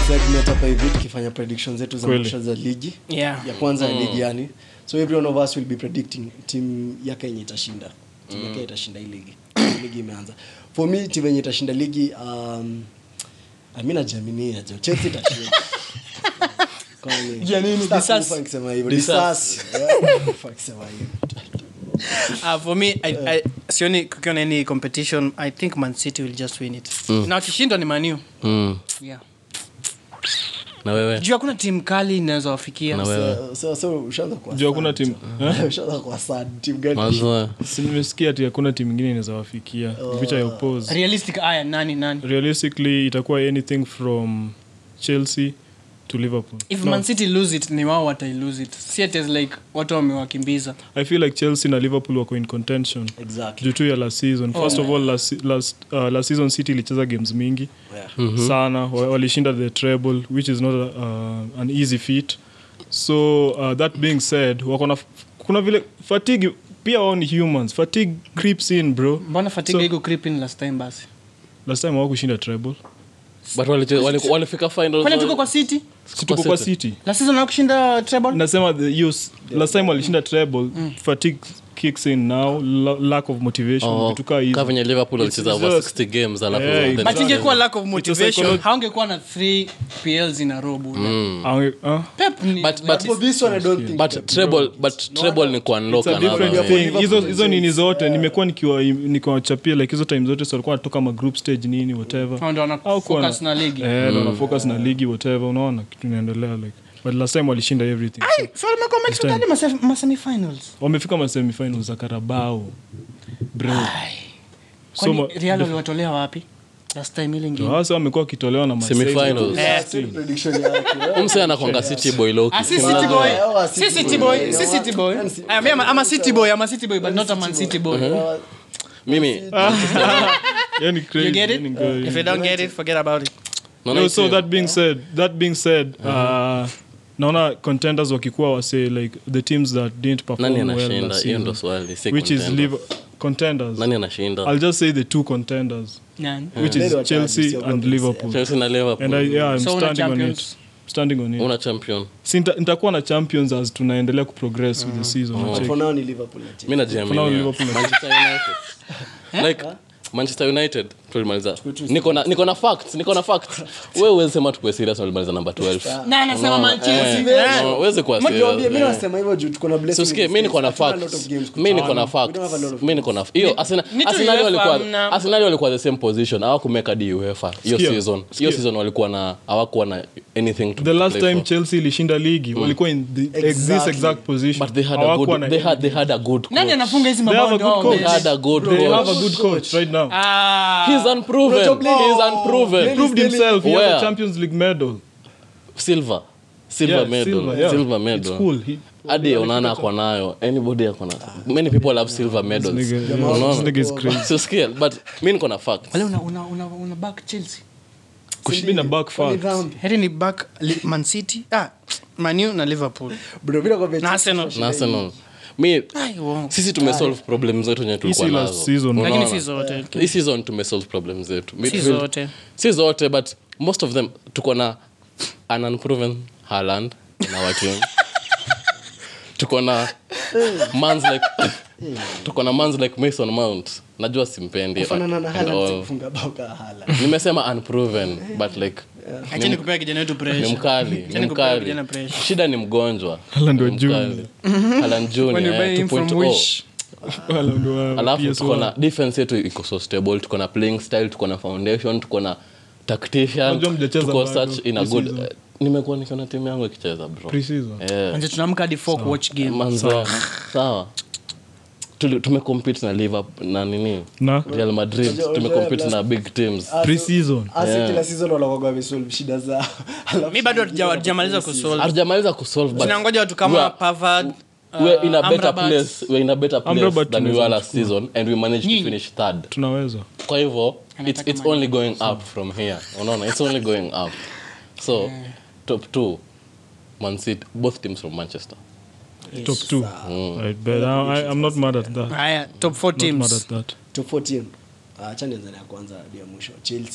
segment hapa hivi tukifanya prediction zetu za Kweli. mwisho za ligi Yeah. ya kwanza ya ligi yani so every one of us will be predicting team yake yenye itashinda timu yake itashinda hii ligi ligi imeanza for me timu yenye itashinda ligi um, mi najiaminia jo chelsea itashinda Kwani- Jiamini, Sitaki disas. kufa nikisema hivyo Disas. disas Yeah, kufa nikisema hivyo Uh, for me I, I, sioni kukiwa na any competition i think man city will just win it na wakishindwa ni maniu mm. yeah. na wewe juu hakuna timu kali inaweza wafikia na wewe So- so so ushaanza kuwa Juu hakuna sad, timu- jo. ushaanza kuwa sad team gani mwanzo Si nimesikia ati hakuna timu ingine inaweza wafikia which I oppose realistic aya nani nani realistically itakuwa anything from chelsea to liverpool if No, man city lose it ni wao watai it si ati as like watu wamewakimbiza i feel like chelsea na liverpool wako in contention exactly juu tu ya last season first of all last, last, uh, last season city ilicheza games mingi yeah. sana wa- walishinda the treble which is not uh, an easy feat so uh, that being said wako na kuna vile fatigue pia wao ni humans fatigue creeps in bro mbona fatiga So- iko creeping last time basi last time hawakushinda treble but waliche- wali- walifika final kwani tuko kwa city si tuko kwa city last season hawakushinda treble nasema the hiyo s- last time walishinda treble fatigue kicks in now la- lack of motivation Oh, vitu kaa hizo. ka venye liverpool walicheza It's over just- 60 games alafu Yeah, then- but Exactly. ingekuwa lack of It's a motivation psycholo- haungekuwa na 3 pls in a row bure. Ange- ah? pep ni But- but- For this one, I don't think but treble but treble ni kuunlock It's a different another way. thing. hizo hizo nini zote nimekuwa nikiwa nikiwachapia like hizo time zote so walikuwa wanatoka ma group stage nini whatever Hao ndio wana Au kuwa focus na ligi eh ndio wana focus na ligi whatever unaona kitu inaendelea like but last time walishinda everything so, so wamekuwa wamefika hadi mase- ma semifinals wamefika ma semifinals za Carabao bro so kwani ma- real waliwatolea wapi last time ile ingine sasa wamekuwa wakitolewa na Marseille. Semifinals. Eh. prediction yake umse anakwanga city boy loki Ah, si City boy. Yeah, Si City City boy. boy. Si City boy. Ah, me, I'm a- I'm a City boy. I'm a City boy, but not a Man City boy. mimi yani crazy You get it? yani good, If you don't get it, forget about it. naona no, hii so team- that being said that being said uh, naona contenders wakikuwa wase like the teams that didn't perform nani well anashinda last hiyo ndo season, swali si which is contender. liver contenders nani anashinda i'll just say the two contenders Nani? which Let is what chelsea happens, and you're liverpool chelsea na liverpool and I, yeah i'm So una standing on it champions? standing on it una champion si nita- nitakuwa na champions as tunaendelea kuprogress with the season But Check. for now ni Liverpool na Chelsea. mi For now, najiaminia Liverpool na- manchester united like manchester united tulimaliza niko na niko na facts niko na facts wewe uweze sema tukue serious na tulimaliza number 12 Na anasema Man Chelsea. Eh, Eh. uweze kuwa Niwaambie, serious mimi nasema hivyo juu tuko na blessing Susikie, in mi niko na disguise. Hatuna a lot facts of games mi niko na kucheza. We don't have a lot facts of mi niko na hiyo Arsenal ni tu Arsenal UEFA walikuwa mna- Arsenal walikuwa the same position hawakumeka di UEFA hiyo Sikia, season hiyo season walikuwa na hawakuwa na anything to the last play time for. chelsea ilishinda ligi walikuwa in the, ex- this Exactly. exact position but they had a Hawakuwa good na they had they had a good Nani coach anafunga hizi They have mabao a ndio good wao coach. they mbele? had a good they have a coach good coach right now Ah. he's unproven he's unproven proved himself he has Where? a champions league medal silver silver Yeah, medal silver, yeah. silver It's medal cool. He- hadi onana ako nayo anybody ako na many people have silver medals nigga, yeah, Unaona? this nigga is crazy. so scale but mi niko na facts Wale una- una- una- una back Chelsea. Could be a back Ni fact. dhambi. heri ni back Li- man city ah, manu na liverpool Bro, bila kuambia na Chelsea arsenal na Arsenal mi Ai, uongo. sisi tumesolve problem zetu enye tulikuwa Hii si last nazo season. Unaona? lakini si zote hii season tumesolve problem zetu si Midfield- zote si zote but most of them tuko na an unproven Haaland in our team tuko na mans like tuko na mans like mason mount najua simpendi kufanana na and Haaland si all. kufunga bao ka Haaland. nimesema unproven but like acheni kupea kijana wetu ni pressure mkali Acheni ni kupea mkali vijana pressure. shida ni mgonjwa Haaland wa Ni junior. mkali. Haaland junior, When you eh, buy him from 2.0. Wish. Wala ndo wa alafu PS1. tuko na defense yetu iko so stable tuko na playing style tuko na foundation tuko na tactician Unajua mjacheza tuko bado, such in a good pre-season. eh, nimekuwa nikiona timu yangu ikicheza bro Pre-season. Eh, Manze, tunaamka hadi four kuwatch game manzo sawa Tuli- tumecompete na liverpool na nini na real madrid Unajua- tumecompete unajua na big teams pre-season Asi Yeah. kila season wanakuwaga wamesolve shida zao Alafu mi bado shida hatuja- hatujamaliza kusolve hatujamaliza kusolve but tunangoja watu we kama are- pavard we're in a better Amrabat. place we're in a better place Amrabat than we tunaweza were last season and we managed to Nyinyi. finish third tunaweza kwa hivyo it's, Anataka it's Man only going up from here unaona it's only going up so top two man city both teams from manchester top two right, but I, I, i'm not mad at that haya top four not mad teams at that top 14 acha nianze na ya kwanza hadi ya mwisho chelsea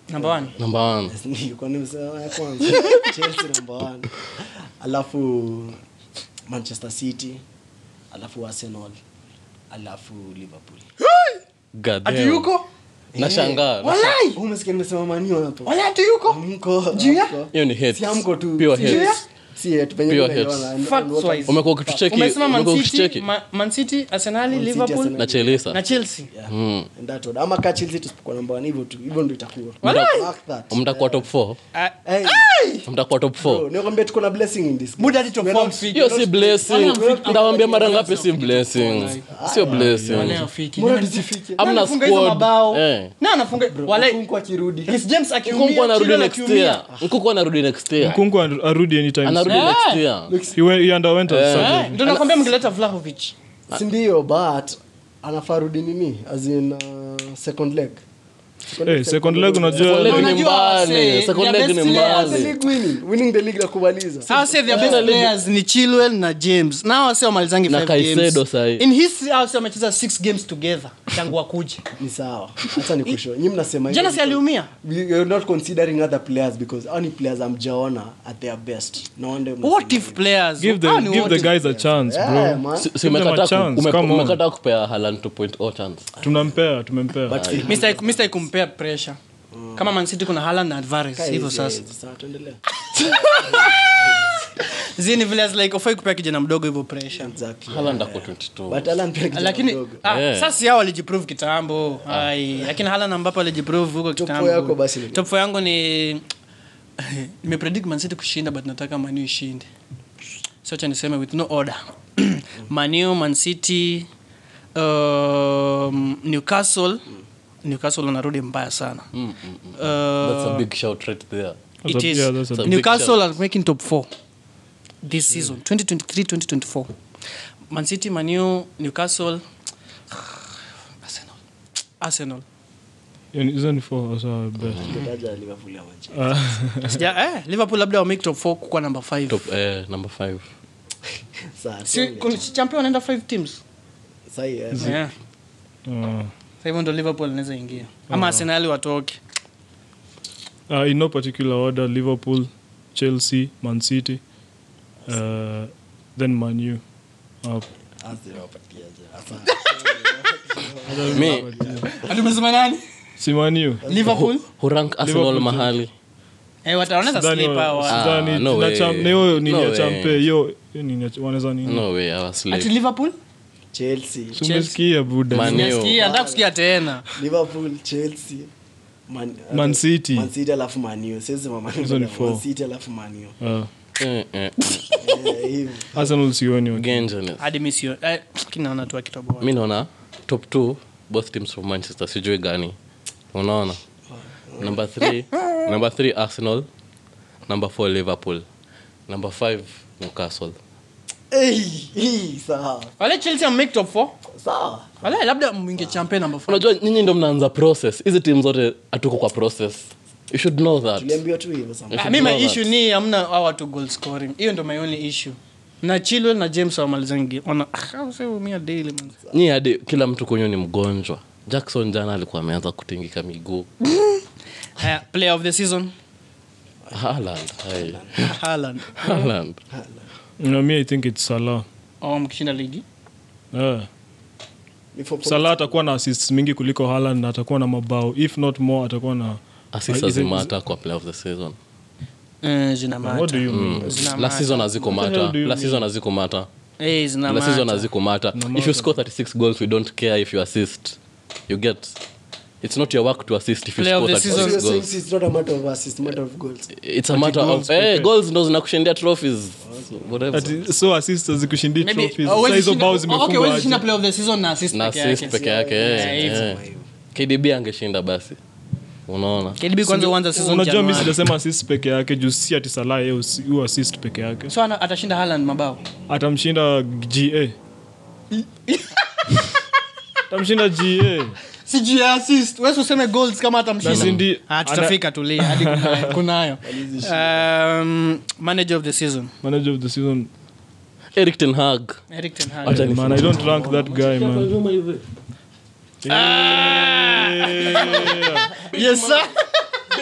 number one number one Nilikuwa nimesema ya kwanza chelsea number one alafu manchester city alafu arsenal alafu liverpool God ati damn. yuko nashangaa walai umesikia nimesema manio hapo walai ati yuko Mko- Juu ya? mko. hiyo ni hate. Si amko tu Pure Si- hate. si hate, penye Pure tunaelewana. hate. And- Facts and what wise. umekuwa ukitucheki umesema umekuwa man city ukitucheki Ma- man city arsenali Man City, liverpool Arsenal. na Chelsea na chelsea Yeah. Mm. And that order. ama ka chelsea tusipokuwa namba one hivyo tu hivyo ndo itakuwa Walai. Mark that. mtakuwa top 4 Ah, Hey, mtakuwa top bro, 4 nikwambia tuko na blessing in this Buda hadi top We're four not- mfiki. hiyo si blessing ndawambia mara ngapi si blessing sio blessing Walai hafiki. Mbona Nani- tusifike? nani Amna anafunga hizo squad. mabao Eh. na anafunga walai Nkunku akirudi Chris James nkunku akiumia anarudi Chilwell next akiumia. year nkunku anarudi next year Nkunku ar- arudi anytime anarudi soon. next year He, went, he underwent a Eh. surgery. Eh, ndio nakwambia mngeleta Vlahovic sindio but anafaa rudi nini as in uh, second leg Eh, second leg unajua Second leg ni Unajua mbali wase, second their leg ni best players. The mbali league winning winning the league na kumaliza Hawa say their best players ni Chilwell na James na hawa say wamalizangi Na five Caicedo games. sahi. in history hawa say wamecheza six games together tangu wakuje ni sawa hata ni kusho nyi mnasema jana hivyo si aliumia because you're not considering other players because only players amjaona at their best no wonder mnasema what if players give the, Hawa ni give what the if guys a chance Yeah, bro man. Si- si Give them a umekataa ku- chance, ume- come on. umekataa kupea Haaland 2.0 chance tunampea tumempea But still, Mr. Mr. ikumpea pressure kama Man City kuna Haaland na Alvarez Kai hivyo hizi- sasa hizi, sawa, tuendelee. zini vile as like ufai kupea kijana mdogo hivyo pressure Exactly. Haaland ako 22 But Alan pia ni kijana lakini mdogo. ah, Yeah. sasa yao walijiprove kitambo ai lakini Haaland ambapo alijiprove huko Top kitambo four yako basi ni- top four yangu ni nimepredict Man City kushinda but nataka Man U ishinde so acha niseme with no order Man U Man City um, Newcastle Newcastle wanarudi mbaya sana Mm, mm, mm. Uh, That's a big shout right there. That's it a- is yeah, that's a big Newcastle shout. are making top 4 this season 2023-2024 Man City Man U Newcastle Arsenal Arsenal Yani, hizo ni four as our best Tutaja Liverpool ya Manchester. Sija, eh, Liverpool labda wa make top 4 kwa number 5 Top, eh, number five. Sawa, si tuone. kuna- si champion wanaenda 5 teams Sahi, eh. yeah Uh, Sasa hivyo ndo Liverpool anaweza ingia ama Arsenal watoke uh, in no particular order liverpool chelsea man city uh, then manu uh, Arsenal wapatiaje? Mi, atumesema nani si manu Liverpool hurank Arsenal Liverpool mahali eh wataoneza Sidhani slip wa- hawa Ah, sidhani no na way. cham- na hiyo nini No ya way. champe hiyo hiyo nini ya- wanaweza nini no way I was ati late. Liverpool Si Chelsea, umesikia buda Man- Neo. Nasikia, nataka kusikia tena Liverpool, Chelsea, Man- Man City. Man City alafu Man U. Siwezi sema Man U, Hizo ni Man four. City alafu Man U. uh, Eh, eh, Eh, hivyo. arsenal sioni waki- Gengenes. hadi mi sio eh, lakini naona tu akitoboa mi naona top two both teams from manchester sijui gani unaona number three number three arsenal number four liverpool number five newcastle Eh, eh, sawa. wale Chelsea make top 4 Sawa. wale labda mwinge champion number 4 unajua nyinyi ndo mnaanza process hizi timu zote hatuko kwa process you should know that Tuliambiwa tu hivyo sometimes. Ah, mi my know issue that. ni amna hao watu goal scoring hiyo ndo my only issue na Chilwell na James wamalizangi wana ah, sasa umia daily man nyi hadi kila mtu kwenye ni mgonjwa jackson jana alikuwa ameanza kutingika miguu haya player of the season Haaland, hai. Haaland Haaland. no, me i think it's salah au mkishinda ligi uh, Ni for- salah atakuwa na assists mingi kuliko Haaland na atakuwa na mabao if not more atakuwa na Assists Uh, is it- hazimata kwa player of the season eh zina what mata do you mean Zina last mata. season haziko What the mata hell do you last mean? season haziko mata eh zina last season mata haziko mata if you score 36 goals we don't care if you assist you get it's not your work to assist if you Player of score the 36 So you're saying goals it's not a matter of assists, matter of goals. it's a matter goals of eh pekee. goals ndo zinakushindia trophies whatever Ati, so assist hazikushindii Maybe- trophies oh, Sasa huwezi hizo shinda- bao okay, zimefungwa huwezi aje? shinda player of the season na assist na peke assist yake peke yake Yeah, eh, hivyo. eh. KDB angeshinda basi unaona KDB kwanza uanza season unajua mi Januari. sijasema assist peke yake juu si ati salah yeye usi- hu assist peke yake so ana- atashinda Haaland mabao atamshinda ga atamshinda ga sijui ya assist wewe useme goals kama Na si atamshinda ndi- ah tutafika tulia hadi kunayo- kunayo um, manager of the season manager of the season Eric ten Hag Eric ten Hag Acha man i don't rank that guy man yes sir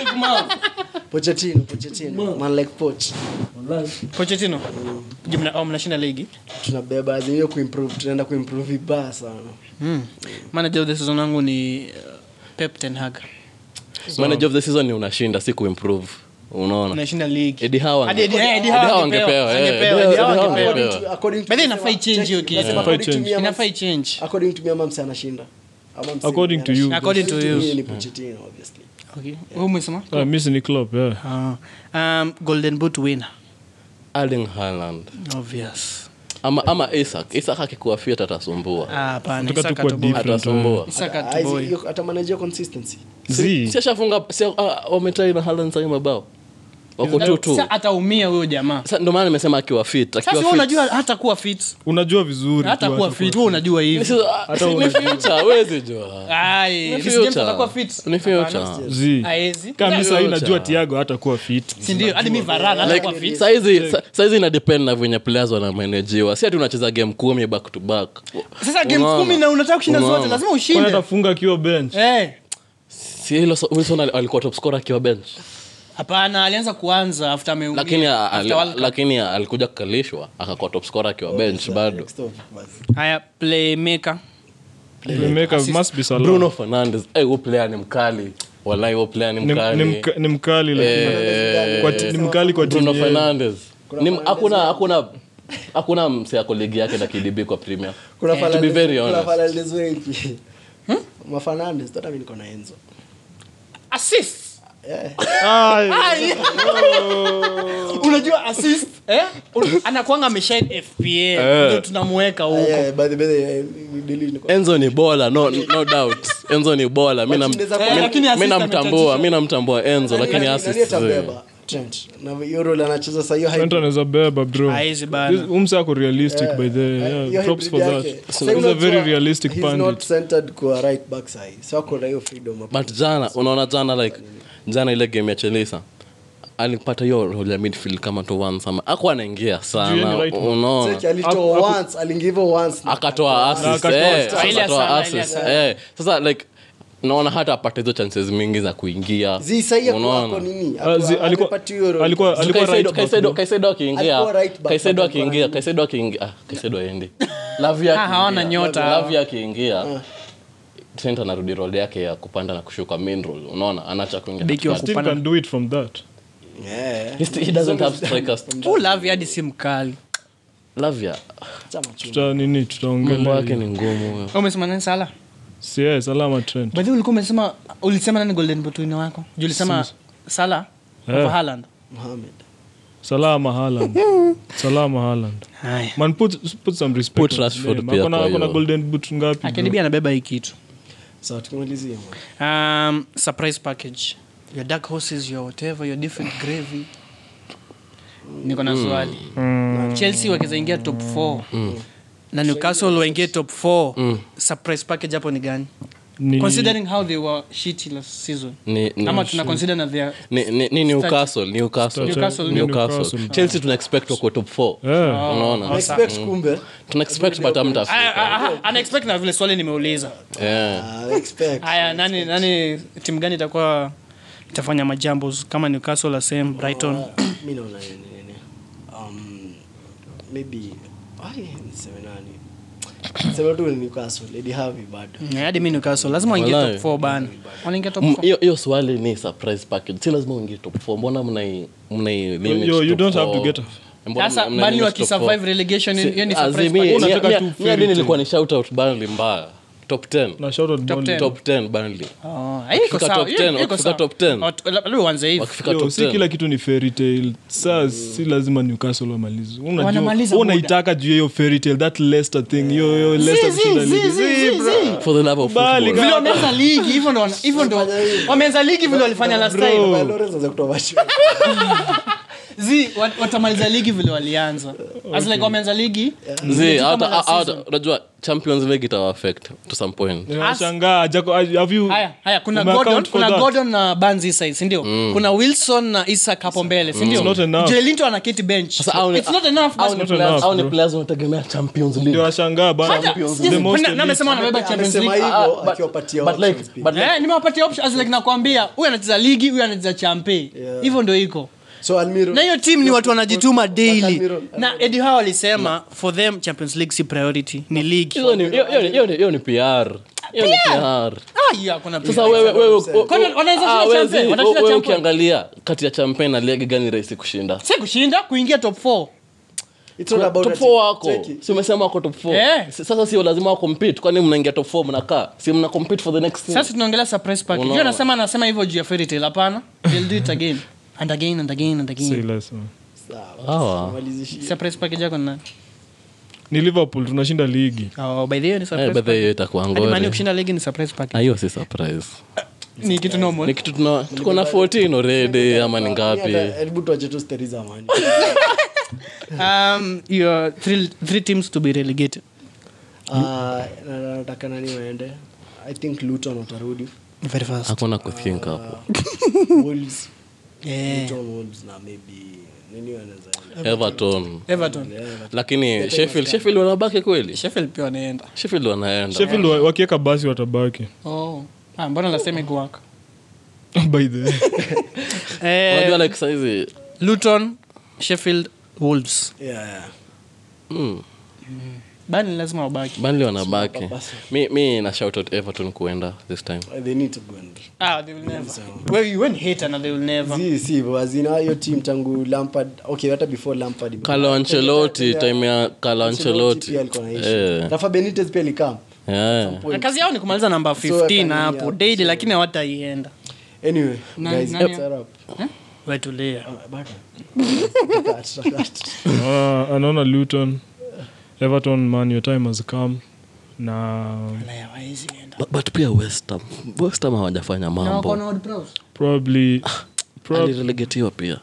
big mouth. Pochettino, Pochettino. Man like Poch. Pochettino. Je, mna- oh, mnashinda ligi Tunabeba as in hiyo kuimprove, tunaenda kuimprove vibaya sana. mm. manager of the season wangu ni uh, Pep Ten Hag manager of the season ni unashinda si kuimprove unaona unashinda ligi Eddie Howe Hadi Eddie- ange- eh, Eddie Eddie Howe Howe angepewa, angepewa, eh. angepewa, Eddie Eddie Howe Howe angepewa. angepewa. To- according to But then kusema- inafaa ichange hiyo kitu. Nasema Yeah. according to Inafaa me ama- inafaa ichange according to me ama mse anashinda. Ama mse According to you. anashinda. According to you. me ni Pochettino, obviously. okay. Wewe umesema Ah, mi si ni club yeah. Ah. um, golden boot winner Erling Haaland obvious ama ama Isak Isak akikuwa fit atasumbua ah hapana Nataka tu Isaka kuwa to boy. different. atasumbua Isaka Ah, to hizi- boy hiyo- atamanage consistency. Z. si ashafunga si ah, wametai na Haaland sasa mabao wako tu tu Sasa ataumia huyo jamaa Sasa ndio maana nimesema akiwa fit sasa akiwa wewe fit unajua hata kuwa fit unajua vizuri hata tu kuwa hata fit wewe unajua hivi Sasa, ah, si ni future huwezi jua ai Ni Reece James future. atakuwa fit Ni future. Hapana. Z. Haezi. kama mi sahii Future. najua tiago hata kuwa fit si ndio hadi mi varana atakuwa like fit saizi sa- saizi ina depend na venye players wanamanejiwa si ati unacheza game kumi back to back sasa game Unaona? kumi na unataka kushinda Unaona? zote lazima kwani ushinde atafunga akiwa bench eh si hilo so- wilson al- alikuwa top scorer akiwa bench hapana alianza kuanza after ameumia lakini a- after ali- World Cup. lakini a- alikuja kukalishwa akakuwa top scorer akiwa bench bado Stop, basi. haya playmaker playmaker must be Salah. bruno fernandes eh, huyo player ni mkali walai huyo player ni Ni- mkali ni mka- ni mkali lakini Eh, kwa ti- ni mkali kwa bruno timu yenu. fernandes Ni- hakuna hakuna hakuna mse ako ligi yake na kdb kwa premier Kuna to be very Fernandes- kuna honest. Fernandes wengi. Mafernandes, hata mimi niko na Enzo. assist Yeah. Ai, unajua assist eh Un- anakuanga ameshine fpl ndio tunamweka Ah, huko yeah, by the- by the- eh, delete niko- enzo ni bola no, no doubt enzo ni bola mi nam- But inaweza mi- kuwa- lakini mi assist namtambua amechachisha. mi namtambua enzo Nani- lakini nani assist atabeba? Trent. Na hiyo role anacheza saa hiyo Trent hybrid. anaweza beba bro Haezi bana. This- umse ako realistic by the Eh, yeah, hiyo props for hybrid that yake. Sasa he's a unajua, very realistic he's not pandit centered kwa right back sahi. So ako na hiyo freedom hapo. but jana unaona jana like jana ile game ya chelisa alipata hiyo role ya midfield kama tu once ama aku anaingia Juu sana yeye ni right back. unaona Seki alitoa once, aliingiva once na akatoa assist, akatoa eh, assist. sasa Ile akatoa sana, ile assist, sana. eh. sasa like naona hata apate hizo chances mingi za kuingia Zi sahi ako- Unaona? ako nini? Ah, zi- Ako- alikuwa- amepatiwa hiyo role. alikuwa- So alikuwa Kaisedo- right back, Kaisedo- bro. Kaisedo akiingia Alikuwa right back, Kaisedo but alikuwa akiingia right Kaisedo akiingia ah, Kaisedo aendi Lavia Ah, hawana akiingia. nyota. Lavia akiingia Trent anarudi role yake ya kupanda na kushuka main role unaona anacha kuingia Beki wa katikati. still can do it from that Yeah. He still- he doesn't have strikers Huu Lavi hadi si mkali Lavia Chama chuma. tuta nini mambo tutaongelea yake hiyo. ni ngumu huyo Wewe umesema nani sala si yeye, salama Trent by the way ulikuwa umesema ulisema nani golden boot winner wako juu ulisema sala Eh. over Haaland Mohamed. salama Haaland salama Haaland haya man put, put some respect Put on Rashford his name. pia Akona- kwa akona hiyo. golden boot ngapi bro? akadibia anabeba hii kitu Sawa, tukimalizia, man. um, surprise package your dark horses your whatever your different gravy niko na swali chelsea wakiweza ingia top 4 na newcastle waingie top 4 surprise package hapo ni gani Ni- considering how they were shitty last season Ni- ni- ama tuna consider na their ni, ni, ni Newcastle, Newcastle. Newcastle, Newcastle. Newcastle. Chelsea tuna expect wako top 4 Yeah. unaona I expect kumbe. tuna expect but amtafika unexpect na vile swali nimeuliza yeah. Ah, I expect. haya nani nani timu gani itakuwa itafanya majambos kama newcastle la same brighton Ah, mi naona nini, nini. Um, maybe ai, niseme nani sema tu ni Newcastle, Eddie Harvey bado Mm, hadi mi newcastle lazima waingie Walai. top 4 bana wanaingia top M- 4 hiyo hiyo swali ni surprise package si lazima uingie top 4 mbona mnai mnai limit Yo, you top don't have to four? get a- Mbona sasa mna- mna bani limit top four? wakisurvive relegation Si- hiyo ni ah, surprise zi- mi- package. mi- Unataka mi- tu mi fairy hadi tale. nilikuwa ni shout out Burnley mbaya top 10 na shout out Top Burnley. 10. top 10 Burnley Oh, hiyo iko Wakifika sawa, top hiyo- 10, hiyo iko wakifika sawa. top 10. Wat- la- labda uanze hivi. wakifika Yo, top si 10 kila kitu ni fairy tale saa si lazima newcastle wamalize Unajua- Wanamaliza muda. unaitaka juu ya hiyo fairy tale that leicester thing yo yo leicester zi, kushinda zi, ligi. zi, Zi, zi, bro. zi. for the love of Bali, football vile wameanza ligi hivyo ndo wana- hivyo ndo wameanza ligi vile walifanya last Bro. time Lawrence anaweza kutoa macho. zi wat- watamaliza ligi vile walianza as like wameanza ligi Zee, kama hata- last hata- season. unajua champions league itawa affect to some point Ninashangaa, Jaco, have you- haya haya kuna ume gordon account for kuna that? gordon na banzi side sindio kuna wilson na isak hapo mbele sindio It's not enough. joelinto anaketi bench Sasa hao ni- it's not enough hao basi. ni not players- enough, hao ni bro. players wanategemea champions league Ndio nashangaa bana. Hata- The most Kuna- na elite. amesema anabeba champions amesema league hivyo but- akiwapatia but like- options pia. but like- Eh, nimewapatia option as like nakwambia huyu anacheza ligi huyu anacheza champe hivyo ndo iko so almiro na hiyo team ni watu wanajituma daily Almiro- na edi hao alisema for them champions league si priority ni league hiyo ni- hiyo- hiyo ni- hiyo ni- hiyo ni pr Hiyo ni PR. ah hiyo hakuna sasa wewe wewe Kwani wanaweza ah, shinda wewe champion? zi- Watashinda wewe champion? ukiangalia kati ya champion na ligi gani rahisi kushinda si kushinda kuingia top 4 It's not about top ati- 4 wako Cheki. si umesema wako top 4 Eh. sasa sio lazima wa compete kwani mnaingia top 4 mnakaa si mna compete for the next sasa tunaongelea surprise package Unaona. hiyo anasema anasema hivyo juu ya fairy tale hapana they'll do it again and again and again and Say again less, man. Sawa, Hawa. tumalizishie. surprise package yako ni nani ni liverpool tunashinda ligi oh by the way ni eh surprise but hiyo package itakuwa Hadi Man U ngori kushinda ligi ni surprise Ah, package hiyo si surprise ni kitu normal ni kitu tuna tuko na 14 already ama ni Mimi ngapi hata- hebu tuache tu stori za Mani. um your three three teams to be relegated Ah, na- nataka nani waende i think luton watarudi very fast hakuna kuthink hapo wolves yeah luton wolves na maybe nini wanaweza enda? everton everton lakini sheffield sheffield wanabaki kweli sheffield pia wanaenda sheffield wanaenda sheffield wa- wakiweka basi watabaki oh ah mbona lasema iguaka by the way. unajua eh like saizi luton sheffield wolves Yeah, yeah. mm, bani lazima wabaki Burnley wanabaki mi, mi na shout out everton kuenda this time they need to go and ah they will never well you won't hate and they will never si si wazina hiyo team tangu lampard okay hata before lampard Carlo Ancelotti time ya Carlo Ancelotti pia alikuwa na issue. Eh, Rafa benitez pia alikam yeah. Na kazi yao ni kumaliza namba 15 kanini hapo hapo, daily lakini hawataienda anyway Na- guys nani- let's wrap up. wetulia Ah, bado. Tutakat, tutakat. Ah, anaona luton everton man your time has come na But, but pia westham westham hawajafanya mambo probably prob- alirelegetiwa pia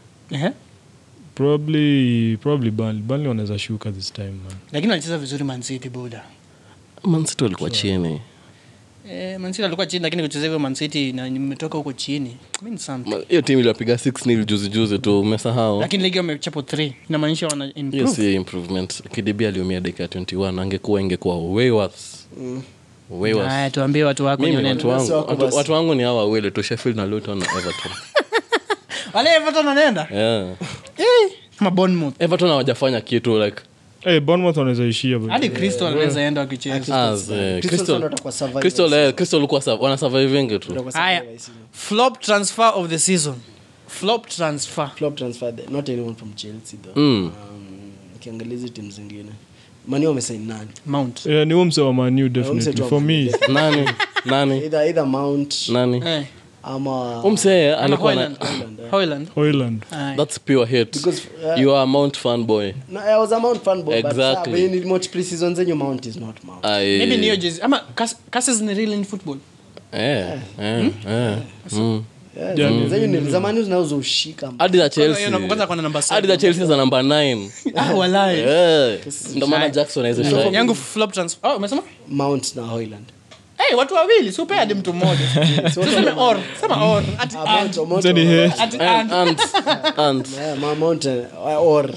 probably probably Burnley. Burnley wanaweza shuka this time man lakini walicheza vizuri mancity buda mansiti walikuwa chini eh, mancity alikuwa chini lakini kucheza hivyo mancity na nimetoka huko chini means something Ma- hiyo timu iliwapiga 6 nil juzi juzi tu umesahau lakini ligi wamechapo 3 inamaanisha wana hiyo improve si improvement kdb aliumia dakika ya 21 angekuwa ingekuwa way worse way worse haya tuambie watu wako mimi nioneni. watu wangu wako watu, basi. watu wangu ni hawa wawili tu sheffield na luton na everton wale everton wanaenda yeah. eh ama bournemouth everton hawajafanya kitu like hey, bournemouth wanaweza ishia bro. hadi crystal wanaweza enda wakicheza as, eh, Crystal Crystal- Palace watakuwa survivors. Crystal, eh, Crystal walikuwa sa- wana survivingi tu Watakuwa haya survivors. flop transfer of the season flop transfer Flop transfer there. not anyone from chelsea though Mm. um, ukiangalia hizi timu zingine mani wamesain nani mount yeah, ni huo mse wa manu mse definitely tu wa for Man me U. nani nani either either mount nani eh ama umsee ama alikuwa na, Hoyland Hoyland, eh. Hoyland hoyland Aye. that's pure hate Because, uh, you are a mount fan boy no, I was a Mount fan boy, but Exactly. uh, when you watch pre-season zenyu Mount is not Mount. I, maybe niyo jezi ama cases ni real in football eh, eh, eh, mm. Yeah, Yeah, zenyu- zenyu ni zamani zinazoushika hadi za Kwanza chelsea kwanza kuna namba hadi za chelsea za namba 9 ah walai Eh, ndo maana jackson aweze shine. yangu flop transfer oh umesema Mount na Hoyland. hey watu wawili si upe hadi mtu mmoja tuseme or sema or ati Ah, Mount, and Mount, Mse ni Mount. hate. ati And- and and- and- Yeah, ma- Mount, uh, or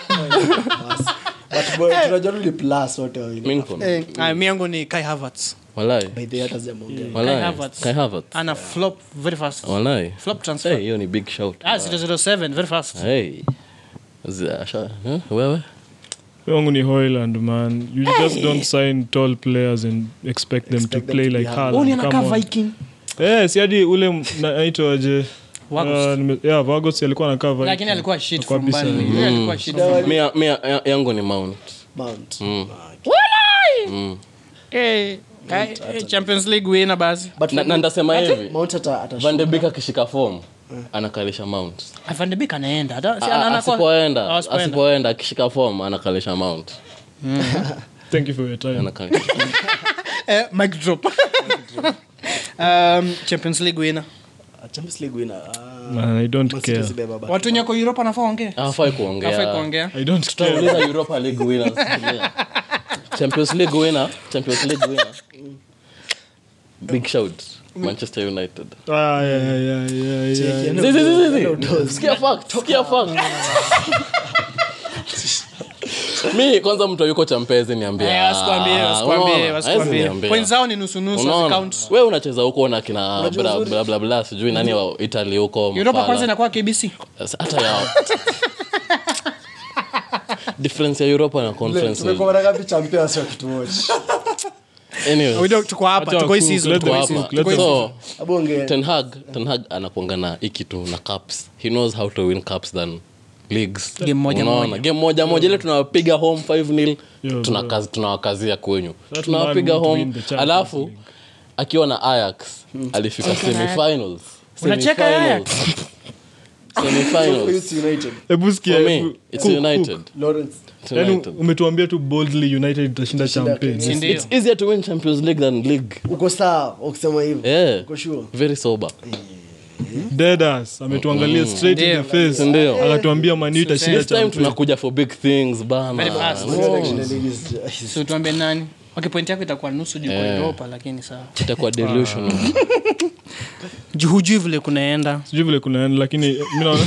But boy, tunajua tu ni plus wote wawili. Minkon. eh ah, mi yangu ni Kai Havertz Walai. By the way, hata sijamuongea. Walai. Havertz. Kai Havertz. ana flop very fast Walai. flop transfer Hey, hiyo ni big shout ah 007 very fast hey. Zi- asha- eh, wewe wangu ni hoyland man you just don't sign tall players and expect them to Expect them play to be like humble. Haaland. huu ni Come anakaa on. Viking Eh, si hadi ule m- na- aitwaje Vagos. Ah, nime- yeah, Vagos alikuwa anakaa Viking. lakini alikuwa shit Alikuwa from bisa. Burnley Yeye alikuwa shit from Mia- mia- ya- yangu ni mount Mount. Mm. Mm. Eh, eh, eh, Champions League winner basi But na, na ndasema hivi Mount ata- atashuka. van de Beek akishika form anakalisha mount Van de Beek anaenda hata si A- ana- anakuwa- asipoenda Ah, asipoenda. asipoenda akishika form anakalisha mount thank you for your time Anakalisha. Eh, mic drop um, Champions League winner Ah, Champions League winner. Ah, Man, I don't Man City care. zibeba bado. watu wenye wako europa nafaa ongee hafai afai kuongea kuongea I don't care. tutauliza europa league winners Yeah. champions league winner champions league winner big shout manchester united Ah, yeah, yeah, yeah, yeah, Cheki, yeah. yani Zi, zi, zi, zi, zi. Hello, Doz. Sikia fact, sikia fact. mi kwanza mtu yuko champezi niambia Eh, wasikwambie, wasikwambie, unaona? wasikwambie. Haezi niambia. Points zao ni nusu-nusu, Unaona? hazicount. we unacheza huko na kina Unajua bla, uzuri? bla, bla, bla, sijui nani wa italy huko europa Mfala. kwanza inakuwa kbc hata yao difference ya europa na conference Tumekuwa mara ngapi champions wa kituochi? Anyways, Wido, tuko hapa Acha tuko hii wacook, season, let tuko hii them season, cook, tuko let hii them season. so Hebu ongea. ten hag ten hag anakuanga na hii kitu na cups he knows how to win cups than leagues Game moja Unaona? moja. game moja moja ile tunawapiga home 5 nil Yeah, tunakazi tunawakazia kwenyu That tunawapiga man would home win the Champions alafu League. akiwa na ayax alifika semifinals Unacheka Semifinals. So for semifinals you, it's United. Hebu sikia, for me hebu- it's cook, united cook. Lawrence. It's Yaani United. umetuambia tu boldly united itashinda Itashinda champions Si ndio? it's easier to win champions league than league uko sawa ukisema hivyo yeah uko sure very sober dedas ametuangalia straight in the Ndio. face Ndio. akatuambia mani itashinda this time champions tunakuja for big things bana Very fast. No. Selection league is- So tuambie nani okay point yako itakuwa nusu juu kwa Eh. europa lakini sawa itakuwa delusional Juu hujui vile kunaenda sijui vile kunaenda lakini mi naona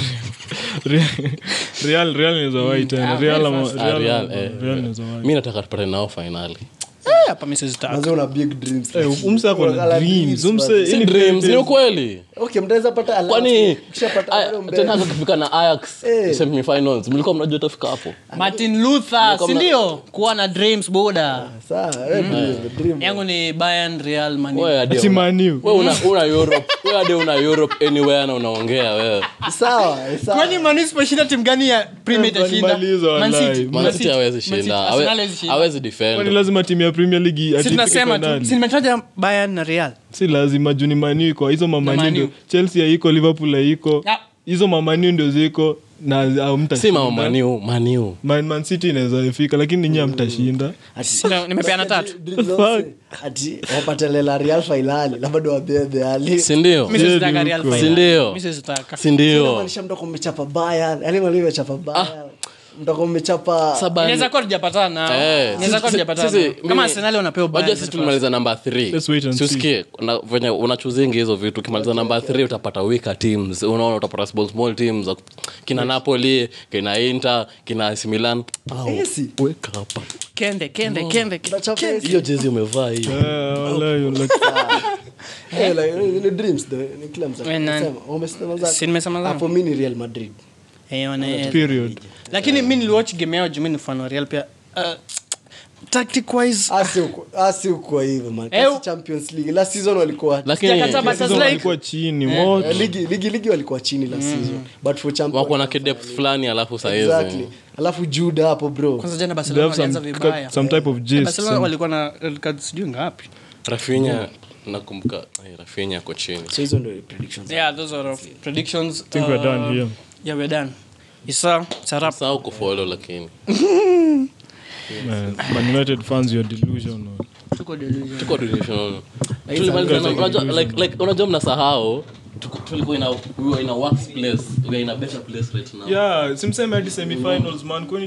Real- real real inaweza wai tena real ama- fast. Ah, real Real, ama- eh, real eh. inaweza wai mi nataka tupate nao finali Eh, hapa mi sizitaka. Manze una big dreams Eh, umse ako na Unakala dreams dreams, umse man. si any dreams ni dreams. ukweli okay mtaweza pata allowance. kwani Ukishapata bado mbele. tena kufika na ayax Eh. semifinals mlikuwa mnajua utafika hapo martin luther Ndio, sindio kuwa na dreams boda Sawa, eh, dream, the dream. yangu ni bayern real Man U. Wewe hadi Ati una- Man U. wewe una una europe wewe hadi una europe anywhere na unaongea wewe Sawa, sawa. kwani Man U isiposhinda timu gani ya premier Eh, itashinda walimaliza Man wallahi. City, Man Man Man City, City hawezi Man City, shinda Arsenal hawe- hawezi shinda. hawezi kwani defend lazima timu ya premier league Si ati tunasema ifike tu finali? si nimetaja bayern na real si lazima juu ni maniu iko hizo Na Man mamaniu U. ndio chelsea haiko liverpool haiko Ya. hizo mamaniu ndio ziko na hamtashinda. si mama maniu maniu Man, Man city inaweza fika lakini ninyi hamtashinda Ati- Sina- nimepeana tatu Dreams zote, ati wapatelela real finali na bado wabebe ali si ndio mi sizitaka Ndio, real ndio. final. Si ndio? Mi sizitaka. si ndio Inamaanisha mtako mmechapa Bayern, yani mwalimu amechapa Bayern. Mtako mmechapa Saba- inaweza kuwa tujapatana Eh, inaweza sisi- kuwa tujapatana sisi- kama mimi- arsenali wanapewa Unajua Bayern sisi very tulimaliza namba Let's wait and see. siusikie venye unachuzingi hizo vitu ukimaliza namba th utapata weaker teams unaona utapata small, small teams kina napoli kina inter kina AC Milan Au, Esi. weka hapa fast. kende kende kende Tunachapa Esi. hiyo jezi umevaa hii Eh, wallahi, like- Eh, like, ni dreams though, ni kila mtu Eh, nani? anasema. Umesema zako? Si nimesema zangu? Hapo mimi ni Real Madrid. Eh, wana- period lakini mi niliwatch game yao juu mi ni fan wa real pia uh, tactic wise Asi uko- asi uko hivyo man. Eh, Kasi u- Champions League. Last season walikuwa Sijakataa, lakini but Season like- walikuwa chini what? Eh, ligi ligi ligi walikuwa chini last season. But for champions wako na kidepth fulani alafu sahizi Exactly. Alafu Jude hapo bro. kwanza jana They barcelona have some, walianza vibaya some type of gist, barcelona some- walikuwa na red cards sijui ngapi rafinya nakumbuka eh, rafinya ako chini So hizo ndio predictions. yeah those are of predictions think we're done here. yeah we're done isa sarap sao kufolo lakini Man, Man United fans you're delusional tuko delusion tuko delusional tulimaliza na- unajua like like unajua mnasahau tuko- tulikuwa in a we were in a worse place we are in a better place right now yeah simseme hadi semifinals man kwani